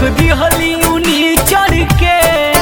रख दिहली उनी चढ़ के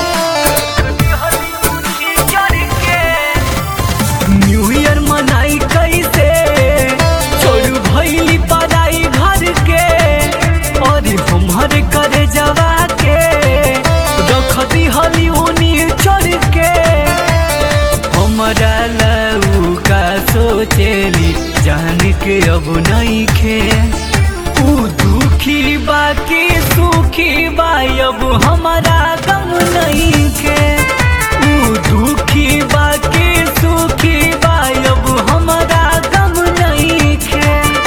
न्यू ईयर मनाई कैसे छोड़ भैली पढ़ाई घर के और हमार करे जवा के रख दिहली उनी चढ़ के हमरा लऊ का सोचेली जान के अब नहीं खे ऊ दुखी बाकी सुखी बा अब हमारा गम नहीं खे ऊ दुखी बाकी सुखी बा अब हमारा गम नहीं खे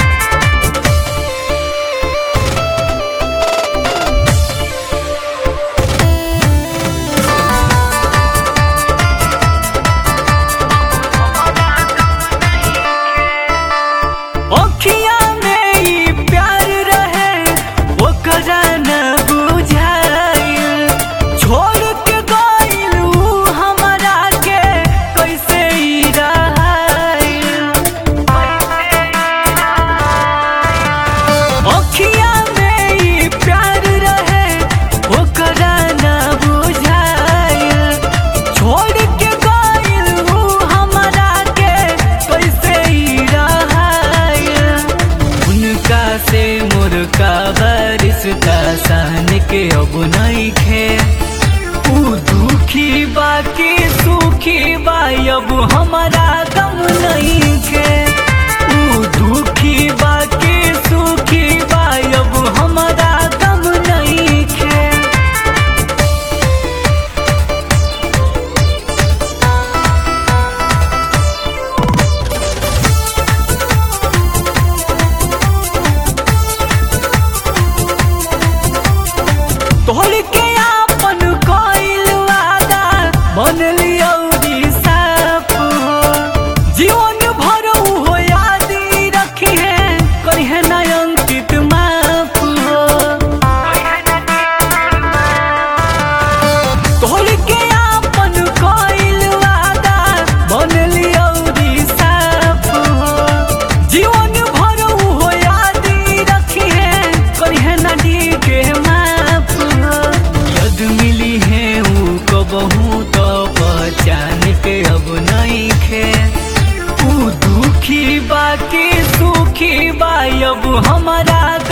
अखिया में ई प्यार रहे ओकरा न बुझाइल छोड़ के गइल ऊ हमरा के कैसे ई रहाइल अखिया में ई प्यार रहे ओकरा न बुझाइल छोड़ के गइल ऊ हमरा के कैसे ई रहाइल उनका से मोर का रिश्ता सान के अब नहीं खे ऊ दुखी बाकी सुखी बा अब हमारा गम नहीं खे ऊ दुखी बाकी सुखी बा अब हमारा गम नहीं खे तोहर के आपन कइल वादा मन लियो साफ हो जीवन भर हो याद रखी है करी है ना अंकित माफ हो तोहर के आपन कइल वादा मन लियो साफ हो जीवन भर हो याद रखी है करी है ना डी के माफ हो यद मिली है ऊ कबहू तो पहचान के अब नहीं खे ऊ दुखी बाकी सुखी बा अब हमारा